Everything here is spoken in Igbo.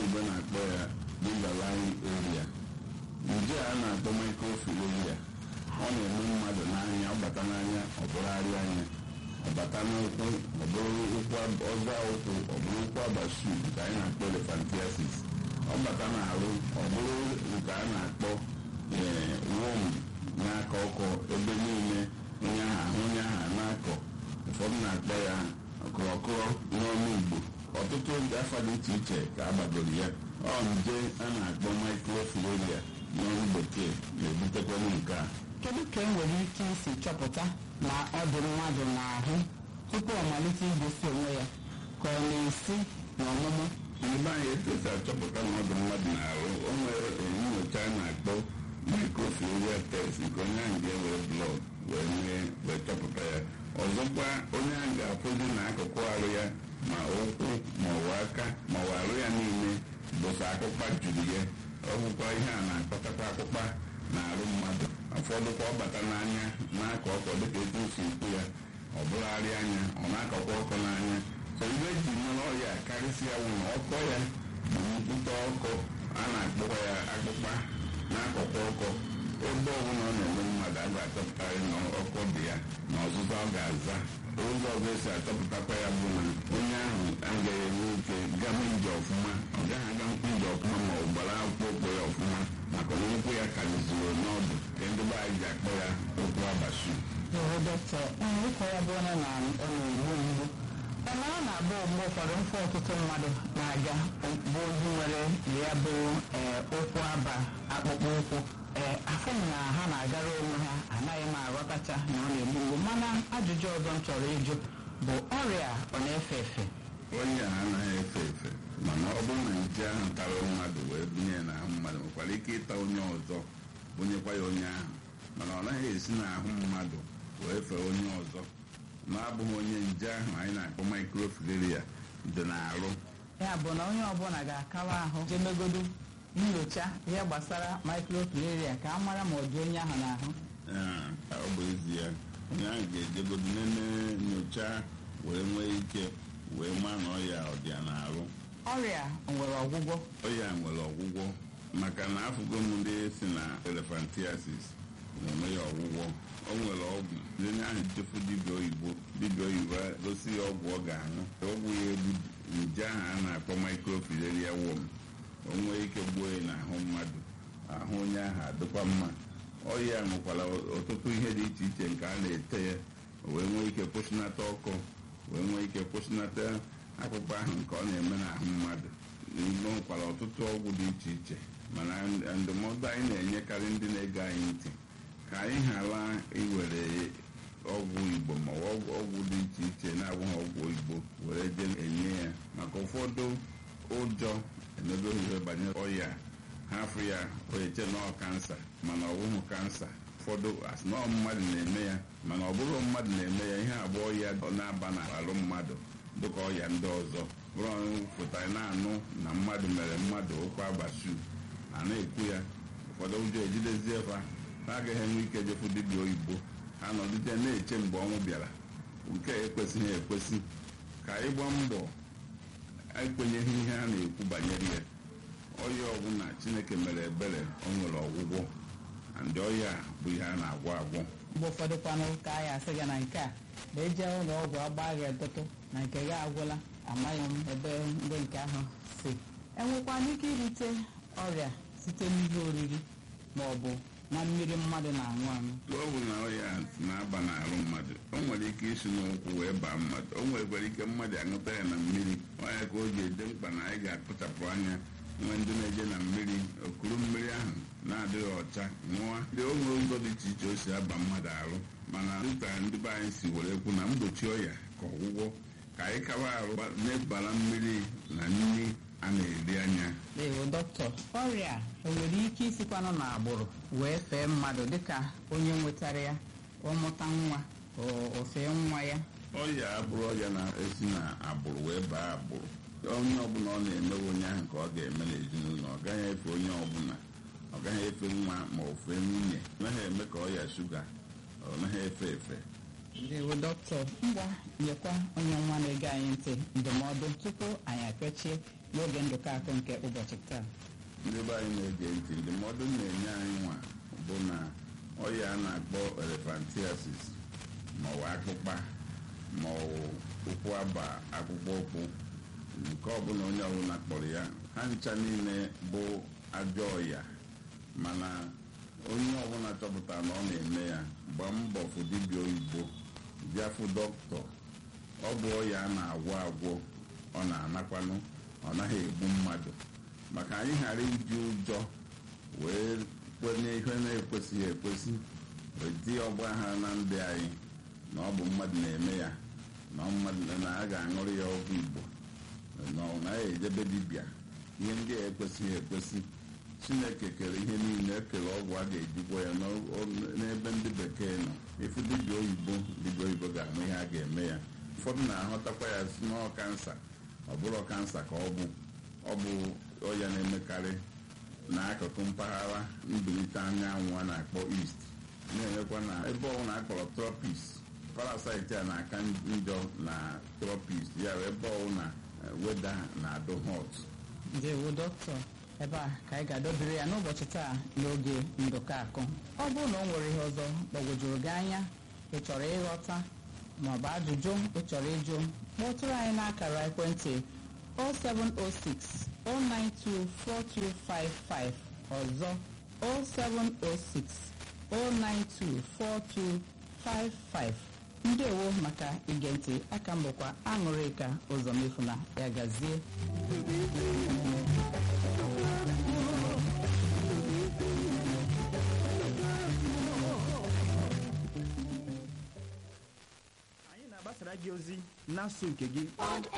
oyibo na-akpọ ya underlying area nje a na-akpọ microfilaria ọ na-eme mmadụ n'anya ọ bata n'anya ọ bụrụgharị anya ọ bata n'ụkwụ ọ bụrụ ụkwụ ọza ụkwụ ọ bụrụ ụkwụ abasu nke anyị na-akpọ elephantiasis ọ bata n'ahụ ọ bụrụ nke a na-akpọ wom n'aka ọkọ ebe niile onye ahụ ahụ onye ahụ na-akọ ụfọdụ na-akpọ ya kụrọkụrọ n'ọnụ igbo ọtụtụ afa dị iche iche ka a gbagoro ya ọ nje a na-akpọ microfilaria n'ọnụ bekee na-ebutekwanụ nke a kedu ka e nwere ike isi chọpụta na ọ dị mmadụ n'ahụ tupu ọ malite igosi onwe ya ka ọ na-esi n'ọmụmụ ndị anyị etesa achọpụta na ọ dị mmadụ na-arụ o nwere nyocha a na-akpọ microfilaria test nke onye ahụ ga-ewere blọd wee mee wee chọpụta ya ọzọkwa onye ahụ ga-afụzi n'akụkụ arụ ya ma ụkwụ ma ọ bụ aka ma ọ bụ arụ ya niile bụsa akpụkpa juru ya ọgwụkwa ihe a na-akpatakwa akpụkpa na arụ mmadụ ụfọdụkwa ọ bata n'anya na-akọ ọkọ dịka etu si ekwu ya ọ bụrụgharị anya ọ na-akọkwa ọkọ n'anya so ihe eji mara ọya karịsịa wụ na ọkọ ya bụ nnukwu ọkọ a na-akpọkwa ya akpụkpa na-akọkwa ọkọ ebe ọbụla ọ na-eme mmadụ a ga-achọpụtarị na ọkọ dị ya na ọzụzụ ọ ga-aza ụzọ ọzọ esi achọpụtakwa ya bụ na onye ahụ agaghị enwe ike gama ije ọfụma ọ gaghị aga nkwụ ije ọfụma ma ọ gbara akwụkwọ ụkwụ ya ọfụma maka na ụkwụ ya karịziri n'ọdụ ka ndị be anyị ji akpọ ya ụkwụ abasu ee dọkịta ịkọ ya bụ onye na ọ na-egbu mgbu mana ọ na-abụ mgbe ụfọdụ mfe ọtụtụ mmadụ na-aga bụ ozi nwere ya bụ ee ụkwụ aba akpụkpọ ụkwụ ee afọ m na ha na-agara onwe ha anaghị m aghọtacha na ọ na-egbu mgbu mana ajụjụ ọzọ m chọrọ ịjụ bụ ọrịa ọ na-efe efe onye a anaghị efe efe mana ọ bụrụ na nje ahụ tara mmadụ wee bunye ya n'ahụ mmadụ nwekwara ike ịta onye ọzọ bunyekwa ya onye ahụ mana ọ naghị esi n'ahụ mmadụ wee fee onye ọzọ na-abụghị onye nje ahụ anyị na-akpọ microfilaria dị n'arụ ya bụ na onye ọbụla ga-akawa ahụ jemegodo nyocha ihe gbasara microfilaria ka a mara ma ọ dị onye ahụ n'ahụ Ee, ọ bụ ezi ya onye ahụ ga-ejegodo nene nyocha wee nwee ike wee maa na ọya ọ dị ya n'arụ ọrịa nwere ọgwụgwọ ọya nwere ọgwụgwọ maka na afụgo m ndị si na elephantiasis na-eme ya ọgwụgwọ o nwere ọgwụ ndị ahụ chefu dibịa oyibo dibịa oyibo gosi ya ọgwụ ọ ga-aṅụ ọgwụ ya egbu nje ahụ a na-akpọ microfilaria worm o nwee ike gbuo ya n'ahụ mmadụ ahụ onye ahụ adịkwa mma ọya nwekwara ọtụtụ ihe dị iche iche nke a na-ete ya o wee nwee ike kwụsịnata ọkụ wee nwee ike kwụsịnata akpụkpọ ahụ nke ọ na-eme n'ahụ mmadụ n'ime nwekwara ọtụtụ ọgwụ dị iche iche mana ndụmọdụ anyị na-enyekarị ndị na-ege anyị ntị ka anyị ghara iwere ọgwụ igbo ma ọ bụ ọgwụ dị iche iche na-abụghị ọgwụ igbo were jee enye ya maka ụfọdụ ụjọ emebeghị ihe banyere ọya ha afụ ya oyeche nọọ kansa mana ọ bụghị kansa ụfọdụ asị na ọ mmadụ na-eme ya mana ọ bụrụ mmadụ na-eme ya ihe abụọ ya na-aba n'alụ mmadụ dịka ọya ndị ọzọ bụrụ pụtara na-anụ na mmadụ mere mmadụ ụkwa abasu a na-ekwu ya ụfọdụ ụjọ ejidezie fa ha agaghị enwe ike jefu dibịa oyibo ha nọdụje na-eche mgbe ọnwụ bịara nke a ekwesịghị ekwesị ka anyị gbaa mbọ ekwenyeghị ihe a na-ekwu banyere ya ọya ọbụla chineke mere ebere o nwere ọgwụgwọ ndị ọya bụ ihe a na-agwọ agwọ mgbe ụfọdụ kwanụ ka anyị asị gị na nke a na eje ụlọ ọgwụ agba gị ọtụtụ na nke gị agwụla amaghị m ebe ndị nke ahụ si enwekwana ike irite ọrịa site n'ihe oriri ma ọ bụ na mmiri mmadụ na-aṅụ aṅụ ọ bụ na ọya na-aba n'arụ mmadụ o nwere ike isi n'ụkwụ wee baa mmadụ o nwekwara ike mmadụ aṅụta ya na mmiri ọya ka o ji ede mkpa na anyị ga-akpụchapụ anya nwe ndị na-eje na mmiri okuru mmiri ahụ na-adịghị ọcha ṅụọ dị o nwere ụzọ dị iche iche o si aba mmadụ arụ mana dịka ndị be anyị si were ekwu na mgbochi ọya ka ọgwụgwọ ka anyị kawa arụ na-ebara mmiri na nri a na-eri anya ewo dọkịta ọrịa enwere ike isikwanụ n'agbụrụ wee fee mmadụ dịka onye nwetara ya ọmụta nwa o fee nwa ya ọya abụrụ ọya na-esi na agbụrụ wee baa agbụrụ onye ọbụla ọ na-emewe onye ahụ ka ọ ga-eme n'ezinụlọ ọ gaghị efe onye ọbụla ọ gaghị efe nwa ma ọ fee nwunye ọ naghị eme ka ọya shuga ọ naghị efe efe ndewo dọkịta ngwa nyekwa onye nwa na-ege anyị ntị ndụmọdụ tupu anyị apịachie n'oge ndụkọ akụ nke ụbọchị taa ndị be anyị na-ege ntị ndụmọdụ m na-enye anyị nwa bụ na ọya a na-akpọ elephantiasis maọbụ akpụkpa maọbụ ụkwụ aba akpụkpọ ụkwụ nke ọbụla onye ọbụla kpọrọ ya ha ncha niile bụ ajọ ọya mana onye ọbụla chọpụtara na ọ na-eme ya gbaa mbọ fụ dibịa oyibo bịa fụ dọkịta ọ bụ ọya a na-agwọ agwọ ọ na-anakwanụ ọ naghị egbu mmadụ maka anyị ghara iji ụjọ wee kwenye ihe na-ekwesịghị ekwesị wee dị ọgba aghara na ndị anyị na ọ bụ mmadụ na-eme ya na ọ mmadụ na a ga-aṅụrụ ya ọgwụ igbo na ọ naghị ejebe dibịa ihe ndị a ekwesịghị ekwesị chineke kere ihe niile ekere ọgwụ a ga-ejikwa ya n'ọ- n'ebe ndị bekee nọ ịfụ dibịa oyibo dibịa oyibo ga-ama ihe a ga-eme ya ụfọdụ na-ahụtakwa ya si n'ọ kansa ọ bụrụ kansa ka ọ bụ ọ bụ ọya na-emekarị n'akụkụ mpaghara mbilite anyanwụ a na-akpọ east na-emekwa na ebe ọbụla akpọrọ tropis parasaiti a na-aka njọ na tropis ya bụ ebe ọbụla eh, weda na-adụ hot ndewo dọkịta ebe a ka anyị ga-adọbiri ya n'ụbọchị taa n'oge ndụkọ akụ ọ bụrụ na o nwere ihe ọzọ gbagwojuru gị anya ị chọrọ ịghọta maọbụ ajụjụ ị chọrọ ịjụ kpọtụrụ anyị n'akara ekwentị 0706 092 4255 ọzọ 0706 092 4255 ndewo maka ige ntị aka m bụkwa aṅụrịka ụzọ mefuna ya gazie anyị na-agbasara gị ozi n'asụ nke gị Pod